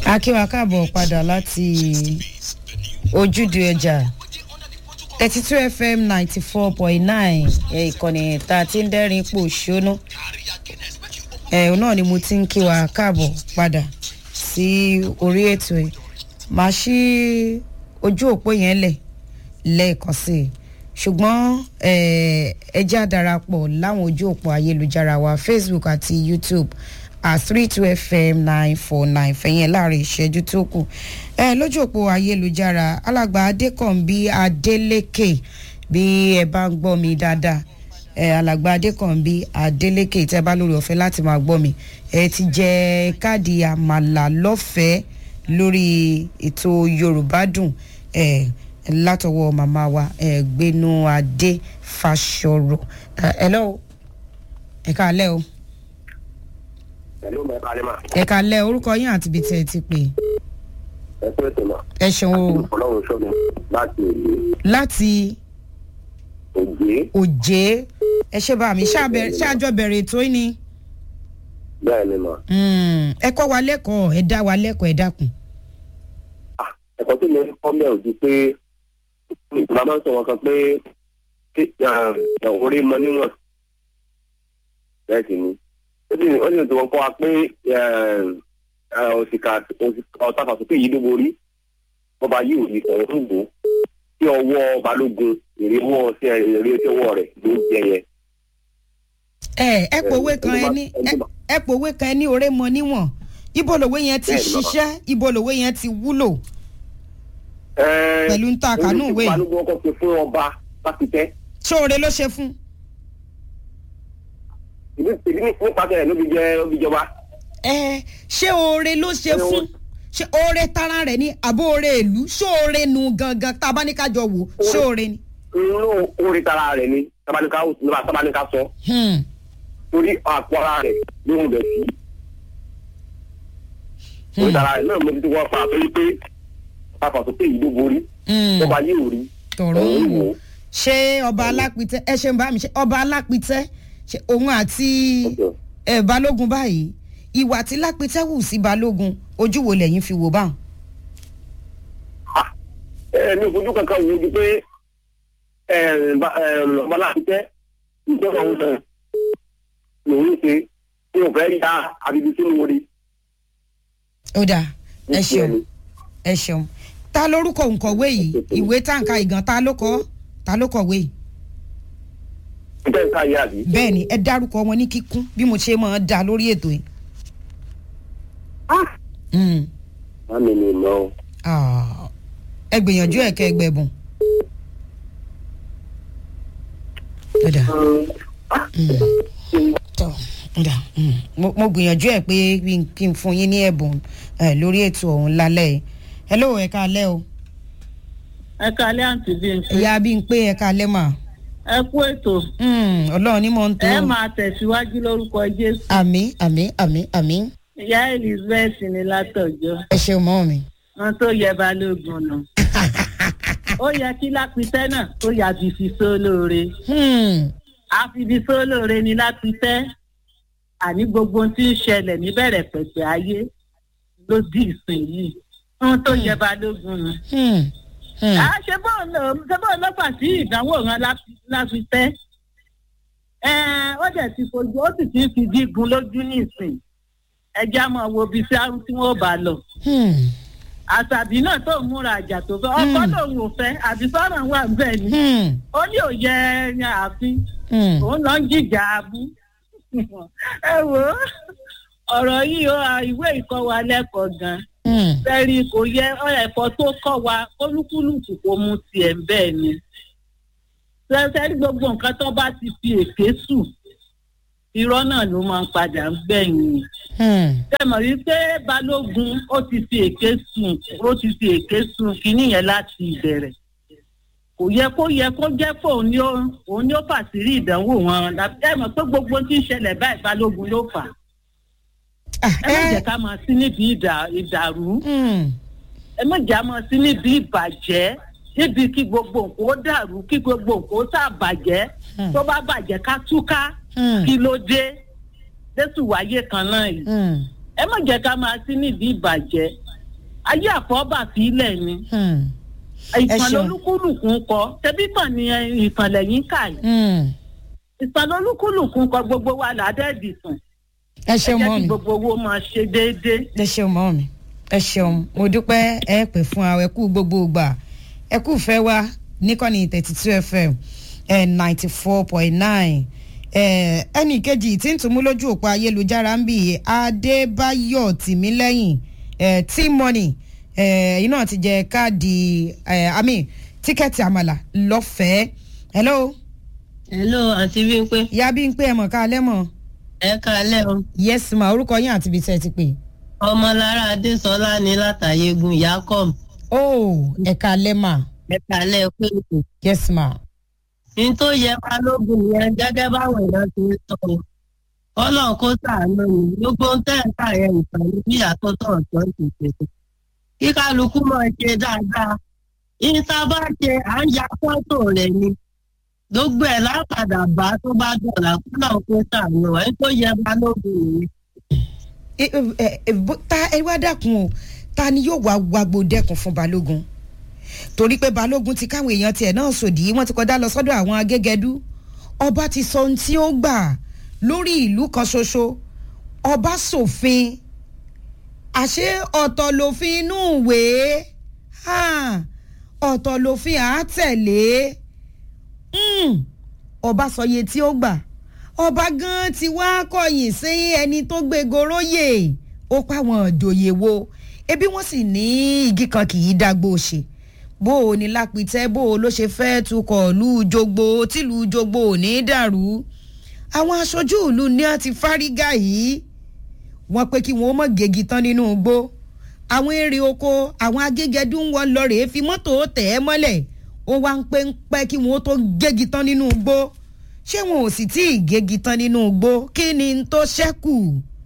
akíwa káàbọ̀ padà láti ojúde ọjà thirty two fm ninety four point nine ìkànnì tá a ti ń dẹ́rìn ipò ṣónú ẹ̀ náà ni mo ti ń kíwa káàbọ̀ padà sí orí ètò ẹ̀ máa ṣí ojú òpó yẹn lẹ̀ lẹ́ẹ̀kan sí i ṣùgbọ́n ẹ jẹ́ àdarapọ̀ láwọn ojú òpó ayélujára wa facebook àti youtube at three two fm nine four nine fẹ̀yìn láàrin ìṣẹ́jú tó kù ẹ lójú òpó ayélujára alàgbà adékànbí adélékè bí ẹ bá ń gbọ́ mi dáadáa ẹ alàgbà adékànbí adélékè tẹ́ bá lórí ọ̀fẹ́ láti máa gbọ́ mi ẹ ti jẹ káàdì àmàlà lọ́fẹ̀ẹ́ lórí ètò yorùbá dùn ẹ látọwọ́ màmá wa ẹ gbénu adé fàṣọrọ ẹ ẹ lọ́wọ́ ẹ káalẹ́ o pẹ̀lú mẹ́ta lé mà. ẹ káalẹ́ orúkọ yín àti ibi tí ẹ ti pè ẹ pé ètò mà. ẹ ṣeun o ọlọ́run sọ́mi láti òye láti òye òjé ẹ ṣe bá mi ṣáàbẹ- ṣáàjọ bẹ̀rẹ̀ ètò yìí ni bẹ́ẹ̀ ni mà. Mm, ẹ kọ́ wa lẹ́kọ̀ọ́ ẹ dá wa lẹ́kọ̀ọ́ ẹ dákun. Ah, ẹ̀kọ́ tí mo ń kọ́ mẹ́ òjú pé ìgbà máa ń sọ wọn kan pé kí, ah, orí mọ níwọ̀n bẹ́ẹ̀ sì ni ó sì ó sì tí wọ́n kọ́ wa pé òsìkà ọ̀tàfàsókè yìí ló borí bọ́ba yìí ò ní ọ̀rọ̀ ń gbò tí ọwọ́ balógun èrè ọwọ́ sí èrè tí ọwọ́ rẹ̀ ló ń jẹ yẹn. ẹ ẹ pòwe kan ẹ ní ẹ- ẹ pòwe kan ẹ ní oré mọ níwọ̀n ibo lòwe yẹn ti Bẹ́ẹ̀ni, bàbá. ṣiṣẹ́ ibo lòwe yẹn ti wúlò Ẹ, Pẹ̀lú ń ta àkànú ìwé yìí. balógun ọkọ̀ ṣe fún ọba pásítẹ́ ṣóore ló ṣe fún. ìbí ìbí nípasẹ̀ rẹ̀ ló fi jẹ ló fi jọba. ẹ ṣé oore ló ṣe Ẹ wo- fún ṣé oore tara rẹ ní àbó oore ìlú ṣóore nu gangan tá a bá ní ká jọ wò ṣóore ni. inú orí tara rẹ̀ ni tabanika nípa tabanika sọ Hmm. torí àpò ara rẹ̀ ló ń bẹ̀ sí. orí Hmm. tara rẹ̀ náà mo ti wọ́n pa àtọ́jú pé pàpà tó pé ìlú borí Hmm. ọba yìí ò rí tọrọ òun ń wò wò ó. ṣé ọba alápítẹ ẹ ṣe ń bá mi ṣe ọba alápítẹ ṣe òun àti Ọjọ́. ẹ balógun báyìí ìwà tí lápítẹ wù sí balógun ojú wo lẹyìn fi wò báwọn. Ah, ẹ ní ojú kankan wo ju pé ọba láti tẹ́ ìjọba òun sàn lòun ṣe tí o fẹ́ ya àbíbí sínú orí. ó dáa ẹ Ní ṣeun tiẹ̀ ni. ẹ ṣeun ta lórúkọ òǹkọ̀wé yìí ìwé táǹkà ìgàn ta ló kọ ta ló kọ̀wé yìí Ǹjẹ́ nǹkan ayé àbí? bẹ́ẹ̀ ni ẹ dárúkọ wọn ní kíkún bí mo ṣe máa da lórí ètò yìí. Mm. Mami ni ìmọ̀ o. Ah, ẹ gbìyànjú ẹ kẹ ẹgbẹ̀bùn. ó dáa tọ ọ̀dà mo mo gbìyànjú ẹ pé kí n- kí n fún yín ní ẹ̀bùn ẹ, lórí ètò ọ̀hún lálẹ́ yìí hello ẹ káalẹ́ o ẹ kalẹ́ àǹtí bímpé ìyá bí n pé ẹ káalẹ́ mà ẹ kú ètò Mm, ọlọ́run ní mò ń tó ẹ máa tẹ̀síwájú lórúkọ jésù àmì àmì àmì àmì ìyá elizabeth ní látọ̀jọ́ ẹ ṣeun mọ́ mi. wọn tó yẹ balógun nù ó yẹ kí lápítẹ́ náà ó yà fífi sólóore Hmm, àfìbí sólóore ni lápítẹ́ àní gbogbo ohun tí ń ṣẹlẹ̀ níbẹ̀rẹ̀ pẹ̀pẹ̀ ayé ló di ìsìn yìí wọn tó yẹ balógun nù. hmm, hmm. à ṣe bóun lọ ṣe bóun lọ fà sí ìdánwò ran láfitẹ́ ó dẹ̀ ti fojú ó sì ti ń fi gígun lójú nísìn ẹjẹ́ á máa wo ibi tí á- tí wọ́n bá lọ. Hmm, àṣàbí náà tó ń múra àjà tó fẹ́ ọkọ lòun ò fẹ́ àbí sọ́nà wà bẹ́ẹ̀ ni hmm, ó ní òye ẹ̀yàn ààfin hmm. òun lọ ń jìjà abú. ẹ wò ó ọ̀rọ̀ yìí ó à, ìwé ìkọ́ wa lẹ́kọ̀ọ́ gan-an Hmm. fẹ́rí kò yẹ ẹ̀kọ́ tó kọ́ wa olúkúlùkù kò mu tiẹ̀ bẹ́ẹ̀ ni. fẹ́rí gbogbo nǹkan tó bá ti fi èké sùn irọ́ náà ló máa ń padà ń gbẹ̀yìn. Hmm. tẹmọ̀ rí pé balógun ó ti fi èké sùn ó ti fi èké sùn kínní yẹn láti ìbẹ̀rẹ̀. kò yẹ kó yẹ kó jẹ́ pé òun ni ó òun ni ó fàṣírí ìdánwò wọn tẹmọ̀ pé gbogbo tí ń ṣẹlẹ̀ báyìí balógun ló fà á. Ah, ẹ má ẹ- jẹ́ ká máa sí níbi ìdà- ìdàrú Hmm. ẹ má jà mọ́ sí níbi ìbàjẹ́ níbi kí gbogbo nǹkan ó dàrú kí gbogbo nǹkan ó sàbàjẹ́ Hmm. tó bá bàjẹ́ ká túká Hmm. kí ló dé jésù wáyé kan náà yìí Hmm. ẹ má jẹ́ ká máa sí níbi ìbàjẹ́ ayé àfọ́bà sílẹ̀ ni Hmm. Ẹ ìtàn ṣeun. lolúkúlùkù ń kọ tẹbí tàn ní ìtàn lẹ́yìn kà yìí Hmm. ìtàn lolúkúlùkù ń kọ gbogbo wa làádẹ́ẹ̀dì sùn ẹ ẹ ṣeun jẹ́ mọ́ kí mi gbogbo owó máa ṣe déédéé. ẹ ṣeun mọ́ mi ẹ ṣeun mo dúpẹ́ ẹ pè fún wa ẹ kú gbogbo ìgbà ẹ kú fẹ́ wa níkànnì thirty two fm ninety four point nine ẹnì kejì tí ń tún mú lójú òpó ayélujára ń bì adébáyọ̀ tìmílẹ́yìn tí-money ẹ̀yin náà ti jẹ káàdì àmì tíkẹ́ẹ̀tì àmàlà lọ́fẹ̀ẹ́ hello hello àǹtí Bímpé ìyá bí ń pé ẹ mọ̀ ká alẹ́ mọ̀ ẹ káalẹ́ o yes ma orúkọ yín àti ibi tẹ́ ẹ ti pè. ọmọlára adésọlá ní látàyégún yakom oh ẹ̀ka alẹ́ mà ẹ káalẹ́ pé kò yes ma. ní tó yẹ balógun yẹn gẹ́gẹ́ báwọn èèyàn ti ń sọ o ọlọ́run kó sàánú mi gbogbo ń tẹ̀ ń kà yẹn ìtàn ní bí àtọ́tọ̀ ọ̀tọ̀ ìṣèṣe kí kálukú máa ṣe dáadáa ìta bá ṣe à ń ya fọ́tò rẹ̀ ni gbogbo ẹ̀ lápadà bá tó bá dọ̀là kúlọ̀ kó sàánú ẹ̀ tó yẹ balógun yẹn. ẹ ẹ ẹ bó- ta ẹ wá dákun o ta ni yóò wá wagbo dẹ́kun fún balógun torí pé balógun ti káwọn èèyàn tiẹ̀ náà sòdì wọ́n ti kọjá lọ sọ́dọ̀ àwọn agégẹdú ọba ti sọ ohun tí ó gbà lórí ìlú kan ṣoṣo ọba ṣòfin àṣé ọ̀tọ̀ lòfin inú ìwé hàn, ọ̀tọ̀ lòfin àátẹ̀lé Mm, ọba sọye tí ó gbà ọba gan ti wá kọ̀yìn sí ẹni tó gbé goróyè ó páwọn òjòyè wo ebi wọ́n sì ní igi kan kì í dágbó ṣe bó o ní lápìtẹ́ bó o ló ṣe fẹ́ tukọ̀ lù jogbo tìlù jogbo ò ní dàrú àwọn aṣojú ìlú ní a ti fárígà yìí wọ́n pé kí wọ́n mọ̀ gégi tán nínú igbó àwọn èrè oko àwọn agégẹdú ń wọ́n lọ rèé fi mọ́tò tẹ̀ ẹ́ mọ́lẹ̀ ó wá ń pẹ́ ń pẹ́ kí wọ́n tó gégi tán nínú igbó ṣé wọn ò sì tí ì gégi tán nínú igbó kí ni n tó ṣẹ́kù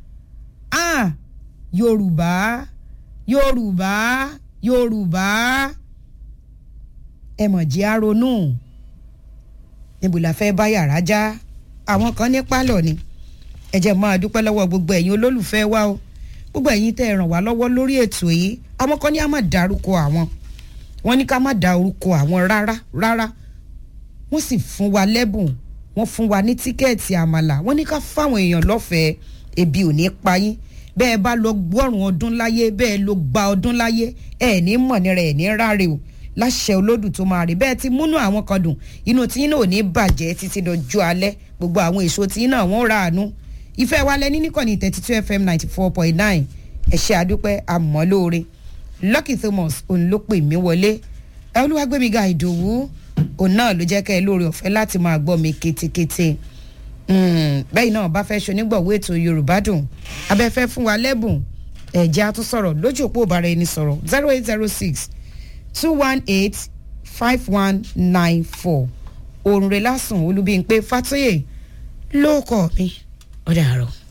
ah yorùbá yorùbá yorùbá ẹ mọ̀ jí á ronú níbo la fẹ́ bá yàrá já àwọn kan ní pálọ̀ ni ẹ jẹ́ máa dúpẹ́ lọ́wọ́ gbogbo ẹ̀yin olólùfẹ́ wa o gbogbo ẹ̀yin tẹ́ ẹ ràn wá lọ́wọ́ lórí ètò yìí àwọn kan ní a má dárúkọ àwọn wọ́n ní ká má da orúkọ àwọn rárá rárá wọ́n sì fún wa lẹ́bùn wọ́n fún wa ní tíkẹ́ẹ̀tì àmàlà wọ́n ní ká fáwọn èèyàn lọ́fẹ̀ẹ́ ebi ò ní pa yín bẹ́ẹ̀ bá lọ gbọ́rùn ọdún láyé bẹ́ẹ̀ ló gba ọdún láyé ẹ̀ ní mọ̀ ní rẹ̀ ẹ̀ ní ráre o láṣẹ olódù tó máa rí bẹ́ẹ̀ ti múnú àwọn kan dùn inú tí yín náà ò ní bàjẹ́ títí dọjọ́ alẹ́ gbogbo àwọn èso tí yín náà wọ́n ra àánú ìfẹ́ wa lẹ ní níkànnì thirty two fm ninety four point nine ẹ̀ṣẹ́ àdúpẹ́ àmọ́ lóore lucky thomas òun ló pè mí wọlé ẹ olúwàgbẹ́míga ìdòwú òun náà ló jẹ́ kẹ́ ẹ lóore ọ̀fẹ́ láti máa gbọ́ mi kétékété bẹ́ẹ̀ náà bá fẹ́ ṣonígbọ̀wọ́ ètò yorùbá dùn abẹ́fẹ́ fún wa lẹ́bùn ẹ̀jẹ̀ á tún sọ̀rọ̀ lójú òpó ìbára ẹni sọ̀rọ̀ zero eight zero six two one eight five one nine four òrùnrẹ́ lásùn olúbíyìn pé fàtóyè ló kọ́ mi ọ̀dà àrọ̀.